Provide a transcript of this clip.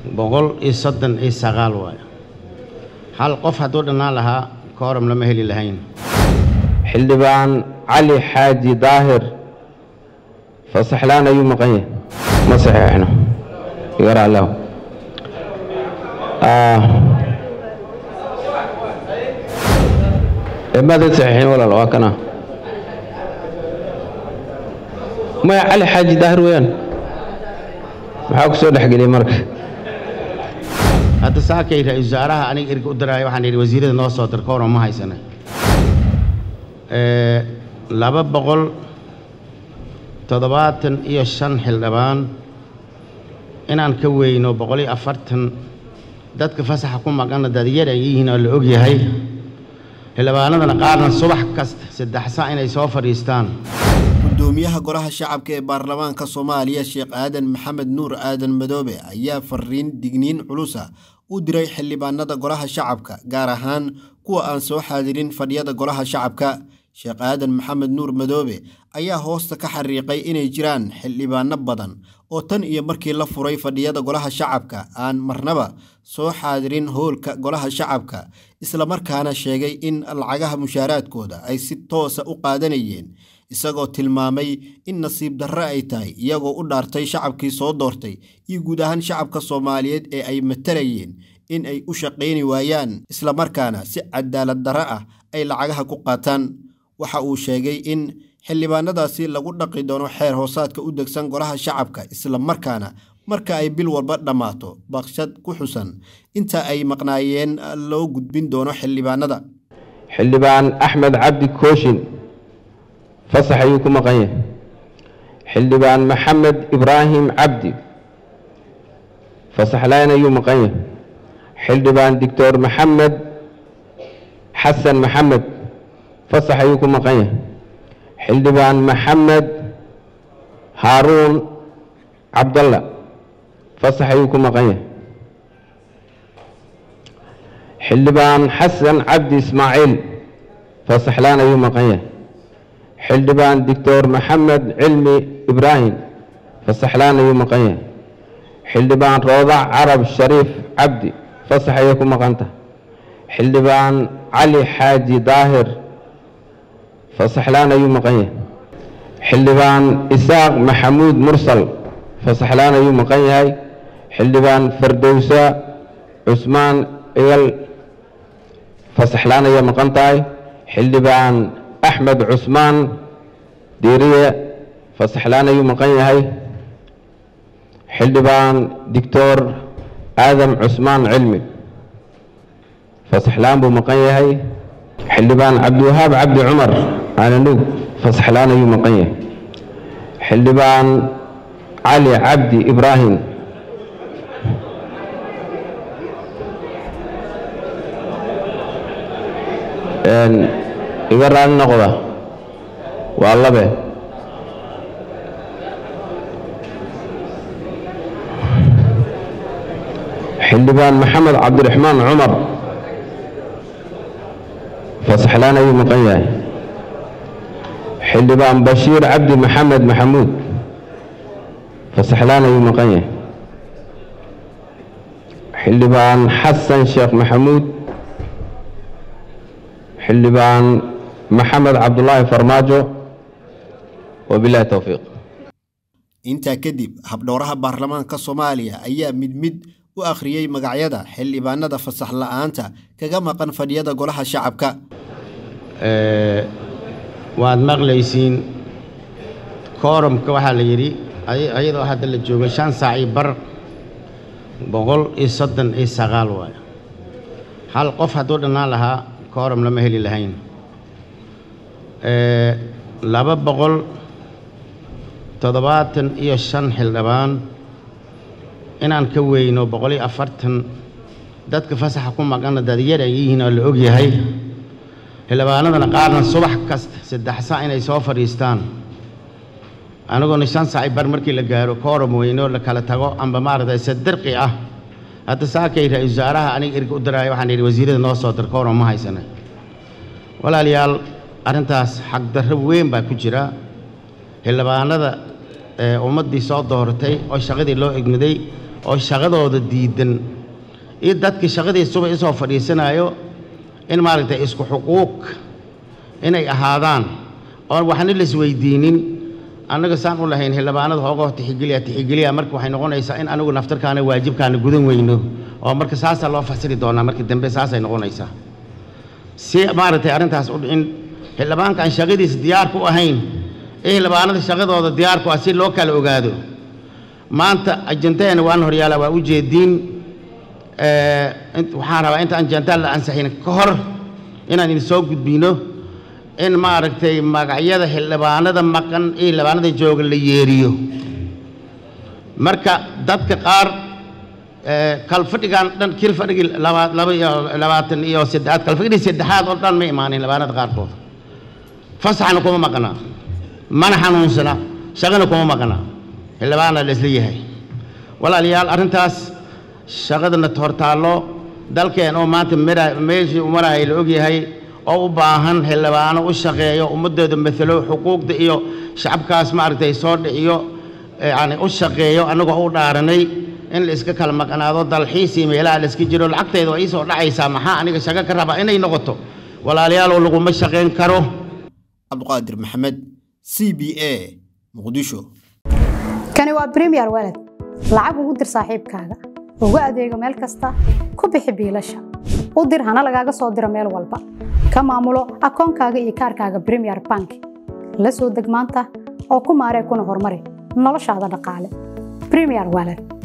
boqol iyo soddon iyo sagaal waayo hal qof hadduu dhannaan lahaa kooram lama heli lahayn xildhibaan cali xaaji daahir fasaxlaan ayuu maqan yahay ma saxiixno igaraallahu maada saxiixin walaal waa kana maya cali xaaji daahir weeyaan maxaa ku soo dhexgeliyey marka hadda saakay ra-iisul wasaaraha aniga erga u diraayo waxaan idhi wasiirada noo soo dir kooram ma haysana laba boqol toddobaatan iyo shan xildhibaan inaan ka weyno boqol iyo afartan dadka fasaxa ku maqanna dadyar ay yihiin oo la og yahay xildhibaanadana qaarna subax kasta saddex sac inay soo fadhiistaan gudoomiyaha golaha shacabka ee baarlamaanka soomaaliya sheekh aadan maxamed nuur aadan madoobe ayaa fariin digniin culusa u diray xildhibaanada golaha shacabka gaar ahaan kuwa aan soo xaadirin fadhiyada golaha shacabka sheekh aadan maxamed nuur madoobe ayaa hoosta ka xariiqay inay jiraan xildhibaano badan oo tan iyo markii la furay fadhiyada golaha shacabka aan marnaba soo xaadirin howlka golaha shacabka islamarkaana sheegay in lacagaha mushaaraadkooda ay si toosa u qaadanayeen isagoo tilmaamay in nasiib darre ay tahay iyagoo u dhaartay shacabkii soo doortay iyo guud ahaan shacabka soomaaliyeed ee ay matalayeen in ay u shaqayni waayaan islamarkaana si cadaalad darre ah ay lacagaha ku qaataan waxa uu sheegay in xildhibaanadaasi lagu dhaqi doono xeer hoosaadka u degsan golaha shacabka islamarkaana marka ay bil walba dhammaato baqshad ku xusan inta ay maqnaayeen loo gudbin doono xildhibaanada xildhibaan axmed cabdi kooshin fasax ayuu ku maqan yahay xildhibaan maxamed ibraahim cabdi fasaxlaan ayuu maqan yahay xildhibaan doctor maxamed xasan maxamed fasax ayuu ku maqan yahay xildhibaan maxamed haaruun cabdalla fasax ayuu ku maqan yahay xildhibaan xasan cabdi ismaaciil fasaxlaan ayuu maqan yahay xildhibaan doctor maxamed cilmi ibraahim fasaxlaan ayuu maqan yahay xildhibaan roodac carab shariif cabdi fasax ayay ku maqanta xildhibaan cali xaaji daahir fasaxlaan ayuu maqan yahay xildhibaan isaaq maxamuud mursal fasaxlaan ayuu maqan yahay xildhibaan fardowsa cusmaan igal fasaxlaan ayay maqan tahay xildhibaan axmed cusmaan diiriye fasaxlaan ayuu maqan yahay xildhibaan doctor aadam cusmaan cilmi fasaxlaan buu maqan yahay xildhibaan cabdiwahaab cabdi cumar aananug fasaxlaan ayuu maqan yahay xildhibaan cali cabdi ibraahim iga raali noqda waa labe xildhibaan maxamed cabdiraxmaan cumar fasaxlaan ayuu maqan yahay xildhibaan bashiir cabdi maxamed maxamuud fasaxlaan ayuu maqan yahay xildhibaan xasan sheekh maxamuud xildhibaan maxamed cabdulaahi farmaajo wabilahi towfiiq intaa kadib habdhowraha baarlamaanka soomaaliya ayaa mid mid u akhriyey magacyada xildhibaanada fasax la'aanta kaga maqan fadhiyada golaha shacabka waad maqlaysiin koorumka waxaa la yidhi ayadoo hadda la joogo shan saac iyo bar boqol iyo soddon iyo sagaal waayo hal qof hadduu dhannaan lahaa kooram lama heli lahayn laba boqol toddobaatan iyo shan xildhibaan inaan ka weyno boqol iyo afartan dadka fasaxa ku maqanna dadyar ay yihiin oo la og yahay xildhibaanadana qaarna subax kasta saddex sac inay soo fadhiistaan aniguna shan sac bar markii la gaaro kooram weyno la kala tago amba maaragtay sadirqi ah hadda saakay ra-iisul wasaaraha aniga erga u diraayo waxaan idhi wasiirada noo soo dir kooram ma haysana walaalayaal arrintaas xagdarro weyn baa ku jira xildhibaanada ummaddii soo dooratay oo shaqadii loo egmiday oo shaqadooda diidan iyo dadka shaqadii suba isoo fadhiisanayo in maaragtay isku xuquuq inay ahaadaan oon waxna la isweydiinin annaga saan u lahayn xildhibaanada hoogoo tixigeliya tixigeliya marka waxay noqonaysaa in anigu naftarkaana waajibkaana gudan weyno oo marka saasaa loo fasiri doonaa marka dambe saasay noqonaysaa si maaragtay arrintaas in xildhibaanka aan shaqadiisa diyaar ku ahayn ee xildhibaanada shaqadooda diyaar ku ah si loo kala ogaado maanta ajandaheena waan horyaala waa u jeediin waxaan rabaa inta ajandaa la ansaxin ka hor inaan idin soo gudbino in maaragtay magacyada xildhibaanada maqan iyo xildhibaanada jooga la yeeriyo marka dadka qaar kalfadhigan dhan kil fadhigii laba laba iyo labaatan iyo saddexaad kalfadhigii saddexaad oo dhan ma imaanin xildhibaanada qaarkood fasaxna kuma maqnaa mana xanuunsana shaqana kuma maqnaa xildhibaana la isla yahay walaalayaal arrintaas shaqadana hortaallo dalkeen oo maanta mara meeshii maraya la ogyahay oo u baahan xildhibaano u shaqeeyo ummadooda matalo xuquuqda iyo shacabkaas maaragtay soo dhiciyo yani u shaqeeyo annagoo u dhaaranay in la iska kala maqnaado dalxiis iyo meelaha la iska jiro lacagteeda waa iisoo dhacaysaa maxaa aniga shaqo ka raba inay noqoto walaaliyaaloo laguma shaqayn karo cabduqaadir maxamed c b a muqdisho kani waa bremiyer walad lacag ugu dir saaxiibkaaga ugu adeego meel kasta ku bixi biilasha u dir hana lagaaga soo diro meel walba ka maamulo akoonkaaga iyo kaarkaaga bremiyer bank la soo deg maanta oo ku maaree kuna horumari noloshaada dhaqaale bremiyer walad